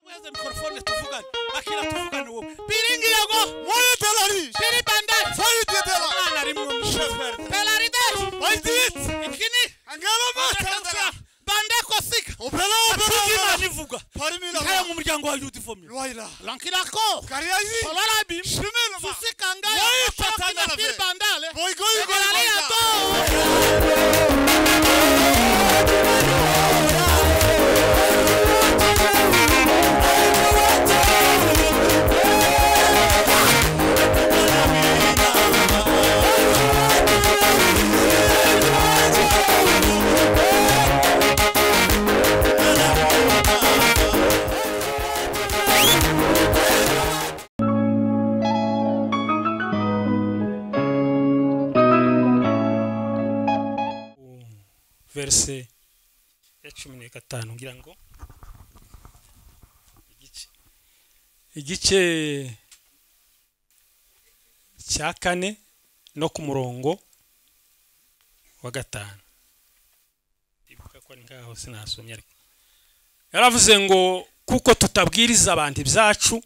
Baze mikrofone tuvugane. Bakira tuvugane ubu. Biringirago Moyo telari. biri bandari. Sayit yetela. Umwana ari mu mushoferi. Pelaridash. Baydit. Ikini. Angalo Batansa. basa. Bande kosika. Opela opela. Imana ivuga. Parimila. Ikaya mu muryango wa Youth Family. Loira. Lankirako. Kariyazi. Solarabi. Shimela. Susikanga. Wai patana Shokina na biri ve. bandale. Boy goy goy. Ekelaliya to. verse ya cumi n'gatanu ngira ngo igice igice cya kane no ku murongo wa gatanu ndibuka ko ari ngaho sinasomye ariko yaravuze ngo kuko tutabwiriza abantu ibyacu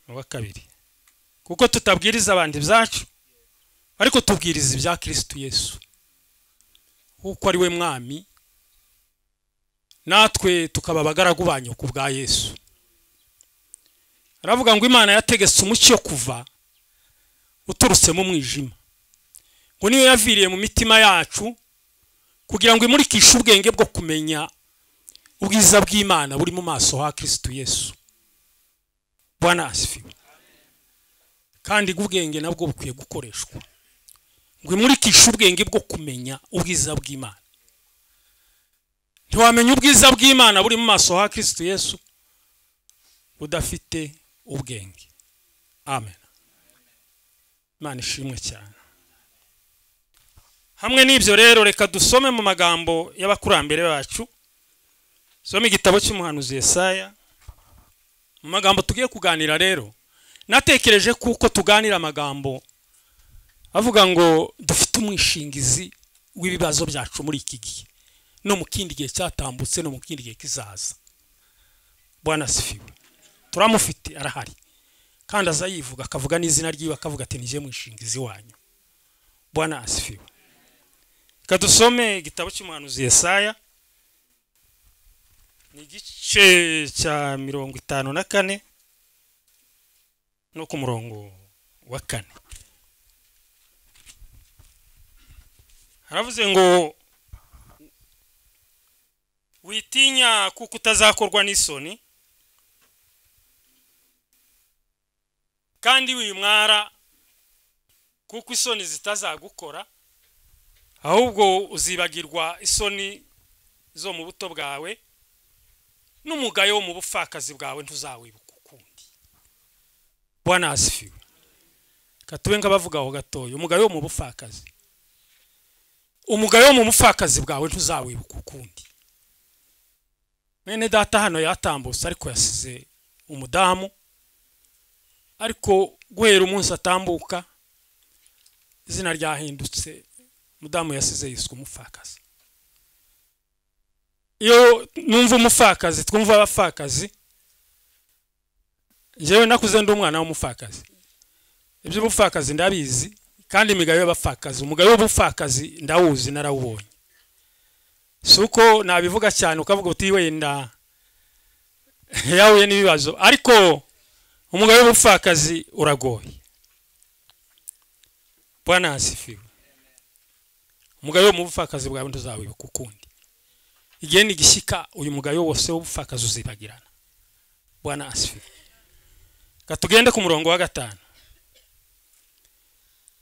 ni uwa kabiri kuko tutabwiriza abantu ibyacu ariko tubwiriza ibya kirisitu yesu kuko ari we mwami natwe tukaba abagaragu banyu ku bwa yesu aravuga ngo imana yategetse umucyo kuva uturutse mu mwijima ngo niyo yaviriye mu mitima yacu kugira ngo imurikishe ubwenge bwo kumenya ubwiza bw'imana buri mu maso ha kirisitu yesu bwana asifiwe kandi ubwenge nabwo bukwiye gukoreshwa ngo imurikishe ubwenge bwo kumenya ubwiza bw'imana ntiwamenya ubwiza bw'imana buri mu maso ha kirisitu yesu udafite ubwenge amen imana ishimwe cyane hamwe n'ibyo rero reka dusome mu magambo y'abakurambere bacu soma igitabo cy'umuhanuzi Yesaya mu magambo tugiye kuganira rero natekereje kuko tuganira amagambo avuga ngo dufite umwishingizi w'ibibazo byacu muri iki gihe no mu kindi gihe cyatambutse no mu kindi gihe kizaza bwana sifiwe turamufite arahari kandi aza yivuga akavuga n'izina ry'iwe akavuga ati nije mwishingizi wanyu bwana asifiwe reka dusome igitabo cy'umuhanuzi Yesaya ni igice cya mirongo itanu na kane no ku murongo wa kane haravuze ngo witinya kuko utazakorwa n'isoni kandi wimwara kuko isoni zitazagukora ahubwo uzibagirwa isoni zo mu buto bwawe n'umugayo wo mu bupfakazi bwawe ntuzawibuka ukundi bwana asifiwe katube nk'abavuga aho gatoya umugayo wo mu bupfakazi umugayo wo mu bupfakazi bwawe ntuzawibuka ukundi mwene data hano yatambutse ariko yasize umudamu ariko guhera umunsi atambuka izina ryahindutse umudamu yasize yiswe umupfakazi iyo numva umupfakazi twumva abapfakazi njyewe nakuze ndi umwana w'umupfakazi iby'ubupfakazi ndabizi kandi imigayo y'abapfakazi umugayo w'ubupfakazi ndawuzi narawubonye si uko nabivuga cyane ukavuga uti wenda yahuye n'ibibazo ariko umugayo w'ubupfakazi uragoye bwana hasifiwe umugayo wo mu bupfakazi bwawe ntuzawibuka ukundi igihe nigishyika uyu mugayo wose w'ubupfakazi uzibagirana bwana hasifiwe Reka tugende ku murongo wa gatanu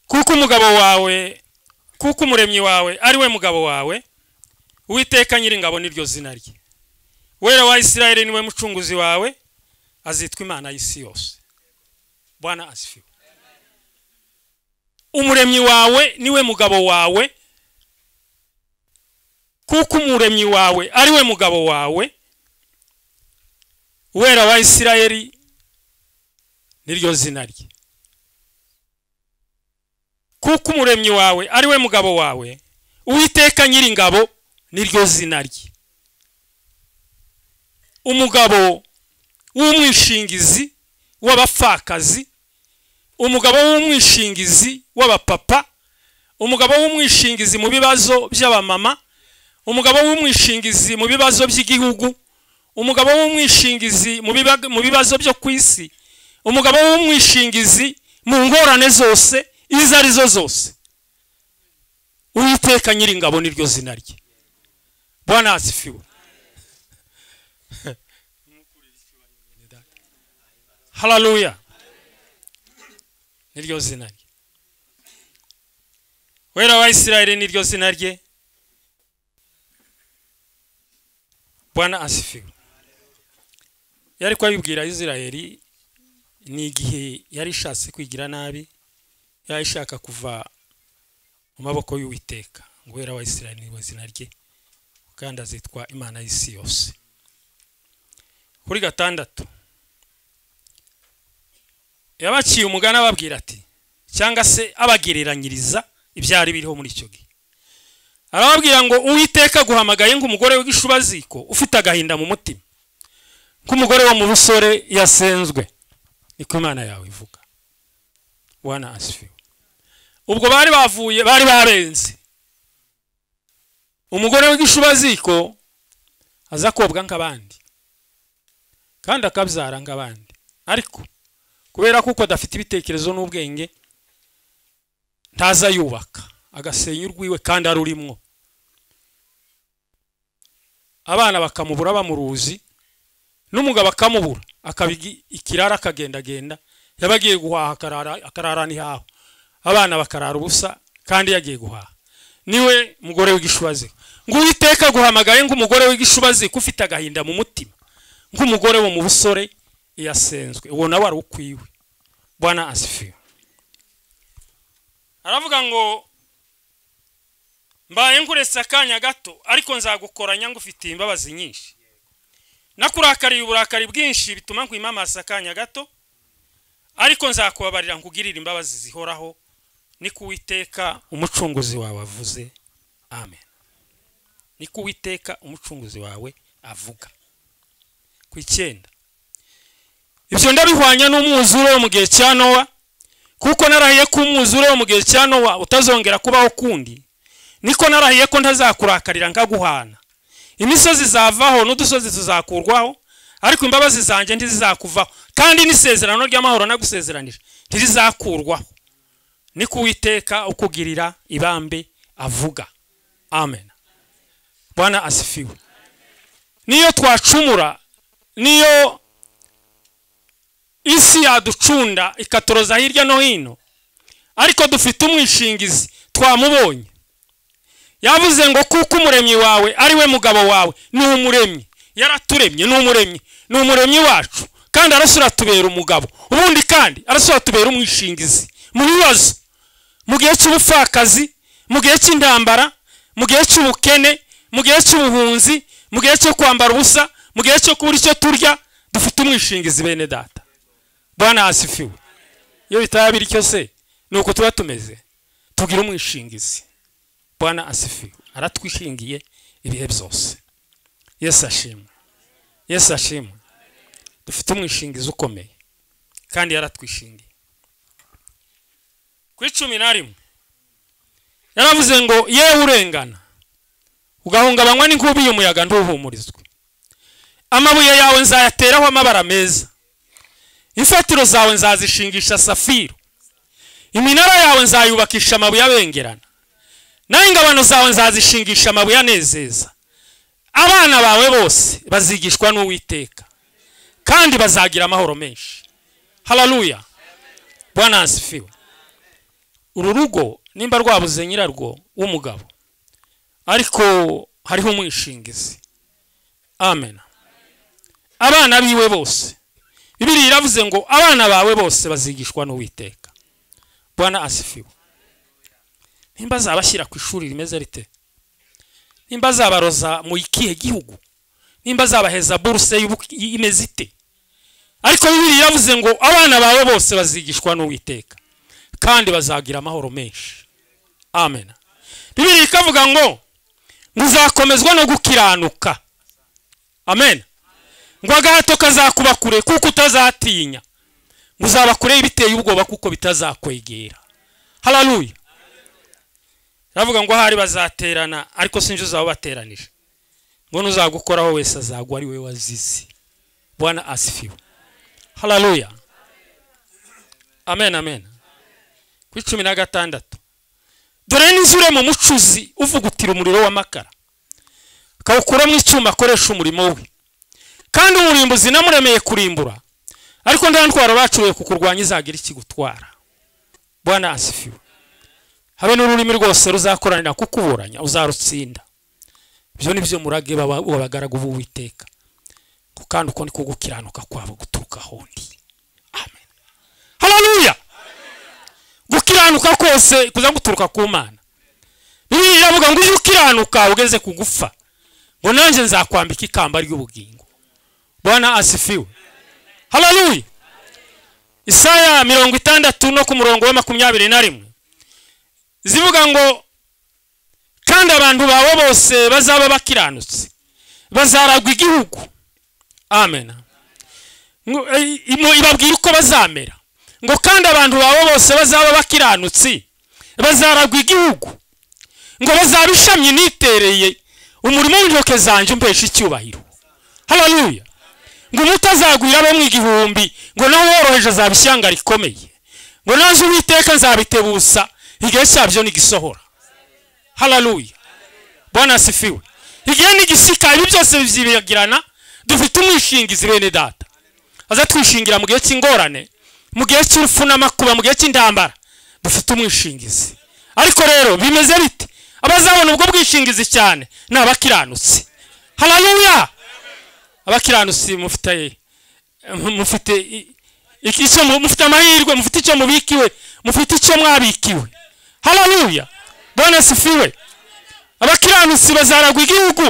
kuko umugabo wawe kuko umuremyi wawe ari we mugabo wawe uwiteka nyiringabo niryo zina rye wera wa isirayeli niwe mucunguzi wawe azitwa imana y'isi yose bwana asifiwe umuremyi wawe niwe mugabo wawe kuko umuremyi wawe ari we mugabo wawe wera wa isirayeli niryo zina rye kuko umuremyi wawe ari we mugabo wawe uwiteka nyiringabo niryo zina rye umugabo w'umwishingizi w'abapfakazi umugabo w'umwishingizi w'abapapa umugabo w'umwishingizi mu bibazo by'abamama umugabo w'umwishingizi mu bibazo by'igihugu umugabo w'umwishingizi mu biba- mu bibazo byo ku isi umugabo w'umwishingizi mu ngorane zose izo ari zo zose uwiteka nyiringabo niryo zina rye bwana asifiwe hararuya niryo zina rye wera wa isirayeli niryo zina rye bwana asifiwe yari kwabibwira isirayeli ni igihe yari ishatse kwigira nabi yari ishaka kuva mu maboko y'uwiteka ngo wera wa isirayeli niryo zina rye kandi azitwa imana y'isi yose kuri gatandatu yabaciye umugani ababwira ati cyangwa se abagereranyiriza ibyari biriho muri icyo gihe arababwira ngo uwiteka guhamagaye nk'umugore w'igishubaziko ufite agahinda mu mutima nk'umugore wo mu busore yasenzwe niko imana yawe ivuga wana asifiwe ubwo bari bavuye bari barenze umugore w'igishubaziko aza kobwa nk'abandi kandi akabyara nk'abandi ariko kubera kuko adafite ibitekerezo n'ubwenge ntaza yubaka agasenya urwiwe kandi ari urimwo abana bakamubura bamuruzi n'umugabo akamubura akaba igi- ikirara akagendagenda yaba agiye guhaha akarara akarara ntihaho abana bakarara ubusa kandi yagiye guhaha niwe mugore w'igishubaziko ngo uwiteka aguhamagaye nk'umugore w'igishubaziko ufite agahinda mu mutima nk'umugore wo mu busore yasenzwe uwo nawe ari ukwiwe bwana asifiwe aravuga ngo mbaye nkuretse akanya gato ariko nzagukoranya ngufitiye imbabazi nyinshi nakurakariye uburakari bwinshi bituma nkwimamaza akanya gato ariko nzakubabarira nkugirire imbabazi zihoraho ni ku Uwiteka umucunguzi wawe avuze amen ni ku Uwiteka umucunguzi wawe avuga ku icyenda ibyo ndabihwanya n'umwuzure wo mu gihe cya nowa kuko narahiye ko umwuzure wo mu gihe cya nowa utazongera kubaho ukundi niko narahiye ko ntazakurakarira nkaguhana imisozi zavaho n'udusozi tuzakurwaho ariko imbabazi zanjye ntizizakuvaho kandi n'isezerano ry'amahoro nagusezeranije ntirizakurwaho ni kuwiteka ukugirira ibambe avuga amen bwana asifiwe niyo twacumura niyo isi yaducunda ikatoroza hirya no hino ariko dufite umwishingizi twamubonye yavuze ngo kuko umuremyi wawe ari we mugabo wawe ni umuremyi yaraturemye ni umuremyi ni umuremyi wacu kandi arasura atubera umugabo ubundi kandi arasura atubera umwishingizi mu bibazo mu gihe cy'ubupfakazi mu gihe cy'intambara mu gihe cy'ubukene mu gihe cy'ubuhunzi mu gihe cyo kwambara ubusa mu gihe cyo kubura icyo turya dufite umwishingizi bene data bwana asifiwe iyo bitaba bityo se ni uko tuba tumeze tugira umwishingizi bwana asifiwe aratwishingiye ibihe byose yesu ashimwe yesu ashimwe dufite umwishingizi ukomeye kandi yaratwishingiye ku icumi na rimwe yaravuze ngo yewe urengana ugahungabanywa n'inkubi y'umuyaga ntuhumurizwe amabuye yawe nzayateraho amabara meza imfatiro zawe nzazishingisha safiro iminara yawe nzayubakisha amabuye abengerana naho ingabano zawe nzazishingisha amabuye anezeza abana bawe bose bazigishwa n'uwiteka kandi bazagira amahoro menshi hararuya bwana asifiwe uru rugo nimba rwabuze nyirarwo w'umugabo ariko hariho umwishingizi amen abana biwe bose bibiri iravuze ngo abana bawe bose bazigishwa n'uwiteka bwana asifiwe nimba azabashyira ku ishuri rimeze rite nimba azabaroza mu ikihe gihugu nimba azabaheza buruse y'ubu- imeze ite ariko bibiri iravuze ngo abana bawe bose bazigishwa n'uwiteka kandi bazagira amahoro menshi amen bibiri ikavuga ngo ngo uzakomezwa no gukiranuka amen ngo agahato kazakuba kure kuko utazatinya ngo uzaba kure biteye ubwoba kuko bitazakwegera hararuya baravuga ngo ahari bazaterana ariko sinzi uzaba bateranije ngo n'uzagukoraho wese azagwa ari we wazize bwana asifiwe hararuya amen amen kuri cumi na gatandatu dore n'inzure mu mucuzi uvugutira umuriro w'amakara akawukuramo icyuma akoresha umurimo we kandi umurimbuzi namuremeye kurimbura ariko nta ntwaro bacuruye kukurwanya izagira ikigutwara bwana asifiwe habe n'ururimi rwose ruzakoranira kukuburanya uzarutsinda ibyo ni byo murage baba- abagaragu b'uwiteka ngo kandi uko ni ko gukiranuka kwabo guturuka ahondi amen hararuya gukiranuka kose kuza guturuka ku mana bibiliya iravuga ngo iyo ukiranuka ugeze ku gupfa ngo nanjye nzakwambika ikamba ry'ubugingo bwana asifiwe hararuya isaya mirongo itandatu no ku murongo wa makumyabiri na rimwe zivuga ngo kandi abantu bawe bose bazaba bakiranutse bazaragwa igihugu amen Ngo, eh, imo- ibabwira uko bazamera ngo kandi abantu bawe bose bazaba bakiranutse bazaragwa igihugu ngo bazaba ishamye nitereye umurimo w'intoke zanjye umpesha icyubahiro hararuya ngo umutazagwira abo mu igihumbi ngo nawe woroheje azaba ishyanga rikomeye ngo naje uwiteka nzabitebusa igihe cyabyo nigisohora hararuya bwana asifiwe igihe nigisika ibi byose bizibagirana dufite umwishingizi bene data aza twishingira mu gihe cy'ingorane mu gihe cy'urupfu n'amakuba mu gihe cy'intambara dufite umwishingizi ariko rero bimeze bite abazabona ubwo bwishingizi cyane ni abakiranutsi hararuya abakiranutsi mufite mufite i- iki- icyo mu- mufite amahirwe mufite icyo mubikiwe mufite icyo mwabikiwe hararuya bwana asifiwe abakiranutsi bazaragwa igihugu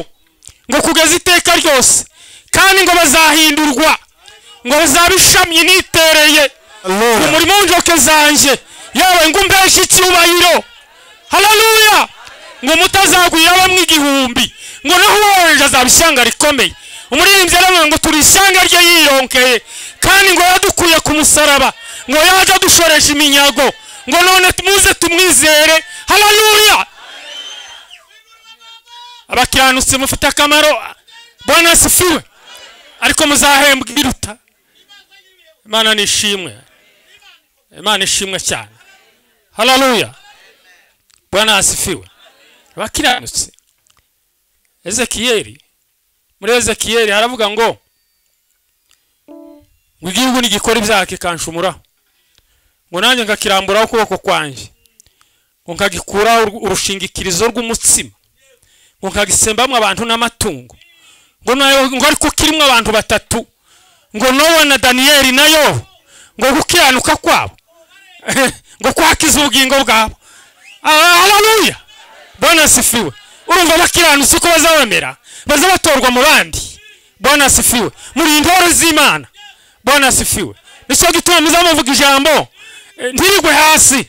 ngo kugeza iteka ryose kandi ngo bazahindurwa ngo bazaba ishami nitereye ku Hallelujah. murimo w'injoke zanjye yewe ngo umbeshe icyubahiro hararuya ngo mutazagwira bamwe igihumbi ngo naho uwohereje azaba ishyanga rikomeye umuririmbyi aravuga ngo turi ishyanga rye yironkeye kandi ngo yadukuye ku musaraba ngo yaje adushoresha iminyago ngo none muze tumwizere hararuya abakiranutsi mufite akamaro bwana asifiwe ariko muzahembwa ibiruta imana nishimwe imana ishimwe cyane hararuya bwana asifiwe abakiranutse ezekiyeli muri ezekiyeli haravuga ngo ngo igihugu nigikora ibyaha kikanshumuraho ngo nanjye ngakiramburaho ukuboko kwanjye ngo nkagikuraho ur- urushingikirizo rw'umutsima ngo nkagisembamo abantu n'amatungo ngo nayo- ngo ariko kirimo abantu batatu ngo nowa na daniyeli na yobu ngo gukiranuka kwabo ngo kwakiza ubugingo bwabo hararuya bwana asifiwe urumva abakiranutsi uko bazabamera bazabatorwa mu bandi bwana asifiwe muri intore z'imana bwana asifiwe nicyo gituma muza muvuga ijambo eh, ntirigwe hasi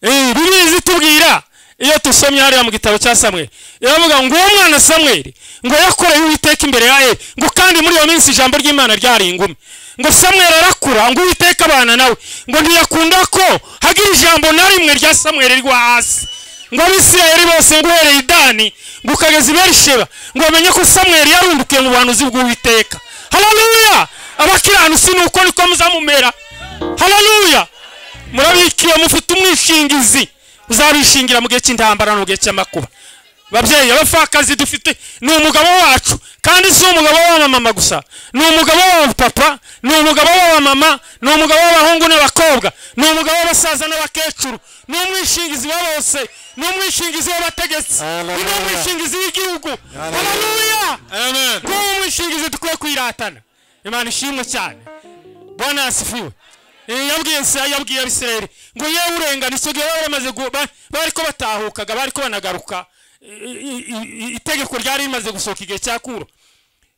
Eh, bibiliya izitubwira iyo dusomye hariya mu gitabo cya samweli iravuga ngo uwo mwana samweli ngo yakoreye uwiteka imbere ya eli ngo kandi muri iyo minsi ijambo ry'imana ryari ingume ngo samweli arakura ngo uwiteka abana nawe ngo ntiyakunda ko hagira ijambo na rimwe rya samweli rigwa hasi ngo abisirayeli bose ngo uhereye i dani ngo ukageza i berisheba ngo bamenye ko samweli yarundukiye mu buhanuzi bw'uwiteka hararuya abakiranutsi ni uko niko muzamumera hararuya murabikiwe mufite umwishingizi uzabishingira mu gihe cy'intambara no mu gihe cy'amakuba babyeyi abapfakazi dufite ni umugabo wacu kandi si umugabo w'abamama gusa ni umugabo w'abapapa ni umugabo w'abamama ni umugabo w'abahungu n'abakobwa ni umugabo w'abasaza n'abakecuru ni umwishingizi wa bose ni umwishingizi w'abategetsi ni Hallelujah. umwishingizi w'igihugu Hallelujah. haleluya Amen. ngo uwo mwishingizi dukwiye kwiratana imana ishimwe cyane bwana yasifiwe Eh, yabwiye Isirayeli- yabwiye abisirayeli ngo yewe urengana icyo gihe bari bamaze gu- ba- bari ko batahukaga bari ko banagaruka I- i- i- itegeko ryari rimaze gusohoka igihe cya kuro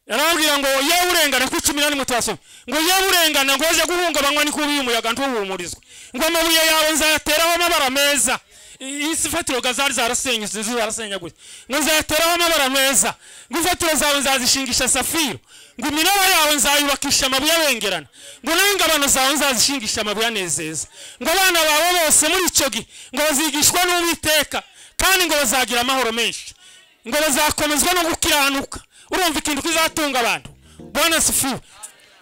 yarababwira ngo yewe urengana kuri cumi na rimwe turasoma ngo yewe urengana ngo uze guhungabanywa n'ikubi y'umuyaga ntuhumurizwe ngo amabuye yawe nzayateraho amabara meza I- isi fatiro zari zarasenyutse inzu zarasenyaguye ngo nzayateraho amabara meza ngo imfatiro zawe nzazishingisha safiro ngo iminara yawe nzayubakisha amabuye abengerana ngo n'ingabano zawe nzazishingisha amabuye anezeza ngo abana bawe bose muri icyo gihe ngo bazigishwa n'uwiteka kandi ngo bazagira amahoro menshi ngo bazakomezwa no gukiranuka urumva ikintu kizatunga abantu bwana sifu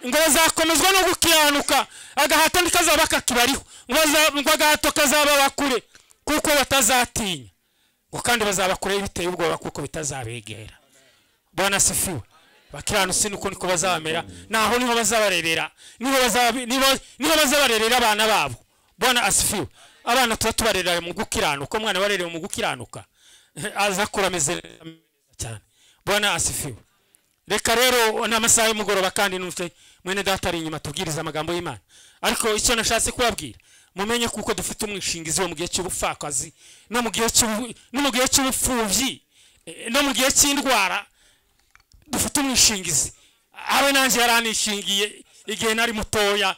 ngo bazakomezwa no gukiranuka agahato ntikazaba kakibariho ngo baza- ngo agahato kazababa kure kuko batazatinya ngo kandi bazaba kure biteye ubwoba kuko bitazabegera bwana sifiwe bakiranutse nuko niko bazabamera naho niho bazabarebera niho bazaba- niho- niho bazabarerera abana babo bwana asifiwe abana tuba tubarerera mu gukiranuka umwana warerewe mu gukiranuka azakura ameze neza cyane bwana asifiwe reka rero ni amasaha y'umugoroba kandi n'umutwe mwene data ari inyuma tubwiriza amagambo y'imana ariko icyo nashatse kubabwira mumenye kuko dufite umwishingizi wo mu gihe cy'ubupfakazi no mu gihe cy'ubu- no mu gihe cy'ubupfubyi eh, no mu gihe cy'indwara dufite umwishingizi abe nanjye yaranishingiye igihe nari mutoya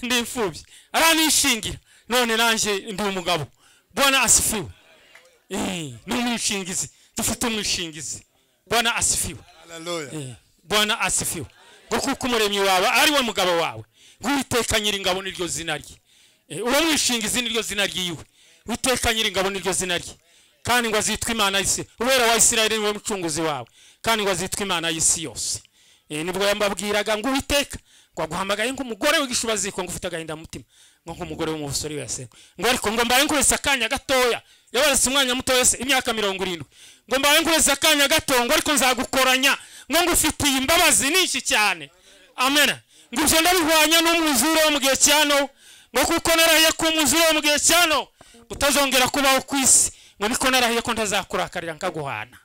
ndi imfubyi aranishingira none nanjye ndi umugabo bwana asifiwe Eh, ni umwishingizi dufite umwishingizi bwana asifiwe Hallelujah. Eh, bwana asifiwe ngo kuko umuremyi wawe ari we mugabo wawe witeka nyiringabo niryo zina rye Eh, uwo mwishingizi niryo zina ryiwe witeka nyiringabo niryo zina rye kandi ngo azitwe imana y'isi ubera wa isirayeli niwe mucunguzi wawe kandi ngo azitwe imana y'isi yose Eh, nibwo yambabwiraga ngo uwiteka ngo aguhamagaye nk'umugore w'igishuba ziko ngo ufite agahinda mu mutima ngo nk'umugore w'umubusore wese ngo ariko ngo mbaye nkurese akanya gatoya yabaretse umwanya mutoya se imyaka mirongo irindwi ngo mbaye nkurese akanya gato ngo ariko nzagukoranya ngo ngufitiye imbabazi nyinshi cyane amen ngo ibyo ndabihwanya n'umwuzure wo mu gihe cya nowa ngo kuko narahiye ko umwuzure wo mu gihe cya nowa utazongera kubaho ku isi ngo niko narahiye ko ntazakurakarira nkaguhana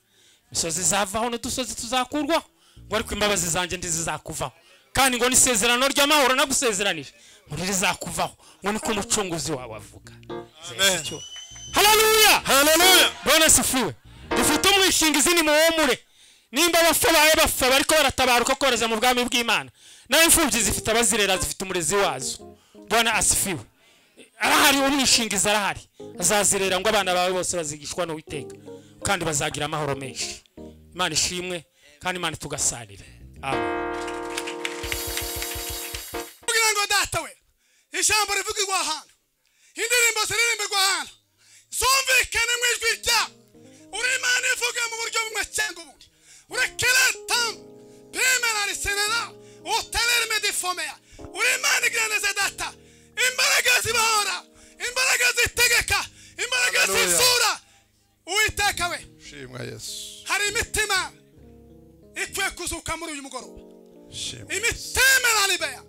imisozi izavaho n'udusozi tuzakurwaho ngo ariko imbabazi zanjye ndizizakuvaho kandi ngo n'isezerano ry'amahoro nagusezeranije ngo ntirizakuvaho ngo niko umucunguzi wawe avuga haleluya Hallelujah. bwana sifiwe dufite umwishingizi ni muwomure nimba bapfa baye bapfa bariko baratabaruka koroza mu bwami bw'imana nawe imfubyi zifite abazirera zifite umurezi wazo bwana asifiwe arahari umwishingizi arahari azazirera ngo abana bawe bose bazigishwa n'uwiteka kandi bazagira amahoro menshi imana ishimwe kandi imana tugasanire amen kugira ngo datawe ijambo rivugirwa ahantu indirimbo ziririmbirwa ahantu zumvikane mu ijwi ryawe uri imana ivuga mu buryo bumwe cyangwa ubundi urekeratamu bimena risenera utelerime difomeya uri imana igira neza data imbaraga zibahora imbaraga zitegeka imbaraga Hallelujah. zizura uwiteka we shimwa yesu hari imitima ikwiye kuzuka muri uyu mugoroba shimwa yesu imitima iraribeya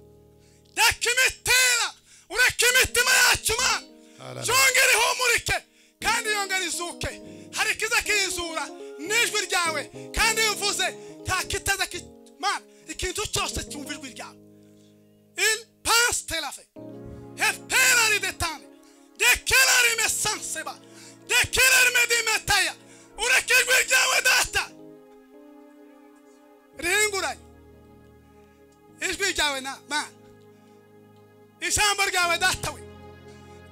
reka imitera ureke imitima yacu mana Hallelujah. yongere ihumurike kandi yongere izuke hari ikiza kiyizura n'ijwi ryawe kandi iyo uvuze nta kitaza ki- mana ikintu cyose cyumva ijwi ryawe il pense tel afe hepera ridetane dekerar imesanseba dekerar medimetaya ureke ijwi ryawe data rihinguranye ijwi ryawe na mana ijambo ryawe datawe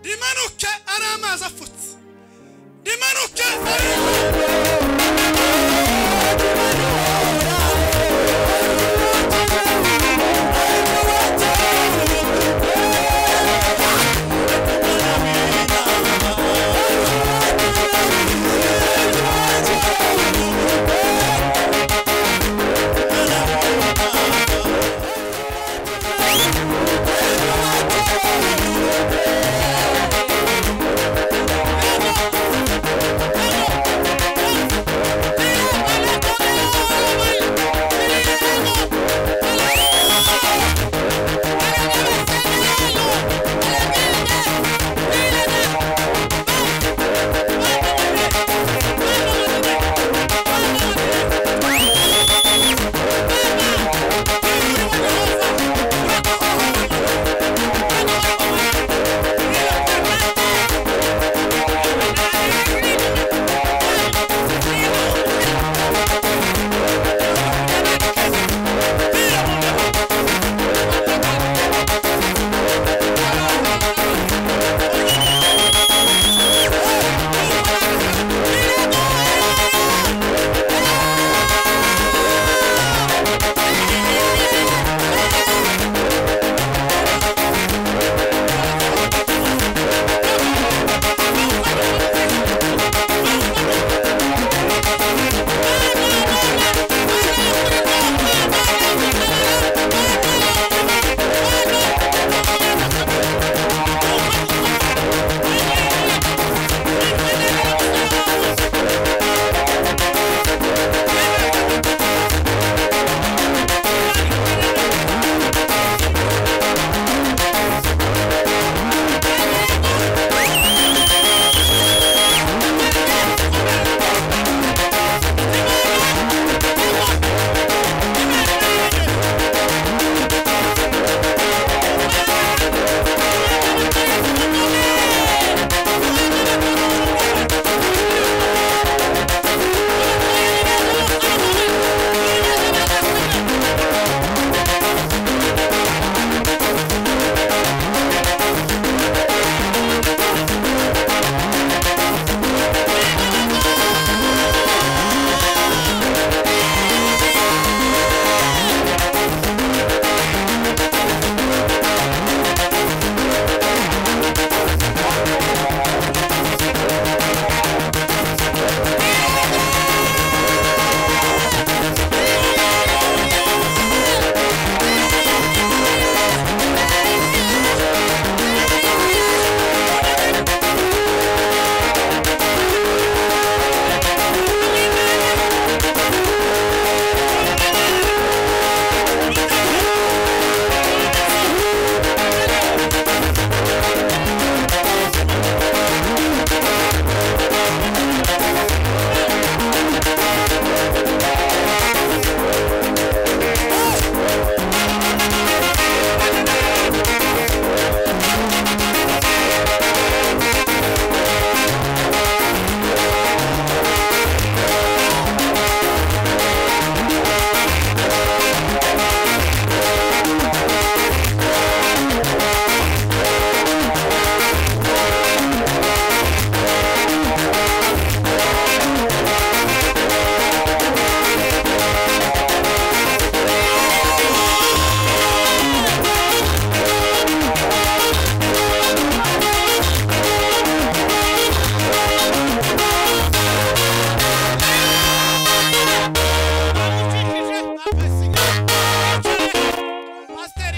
rimanuke ari amazi afutse rimanuke ari Thank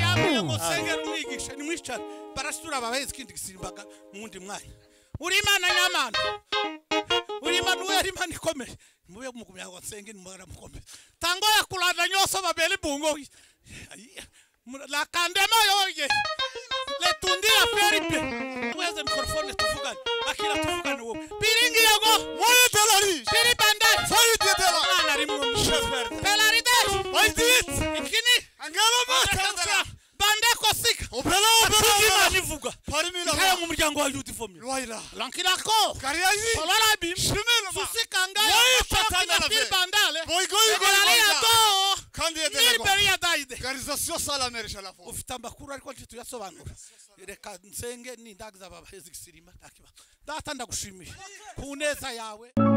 Amen. musenge mwigishe nimwicare barasitura babaheze ikindi gisimbaga mu wundi mwanya uri imana nyamana uri imana uwo yari imana ikomeye mube mugumya ngo nsenge nimugara mukomeye tangoya kulanda nyose babere bungo Ayiya. Mu- lakandemo yoye letundira feripe tuweze mikrofone tuvugane akira tuvugane wowe biringirago moyo telari biri bandari foyi tetela ana rimwe msheferi telari dash foyi tit ikini angalo mata bandeko sika opela opela imana ivuga parimila kaya mu muryango wa youth for me Loira. lankirako Kariazi. Solarabi. Susika ngaya. Loira Patakina tatana be. bir bandale. Boygoy goy Egelariya goy. do. kandi yedelego Niliberiya dayide. garizasiyo sala merisha lafo ufite amakuru ariko ntituyasobanura reka nsenge n'indaga z'abahezi gisirima nta kibazo data ndagushimiye ku neza yawe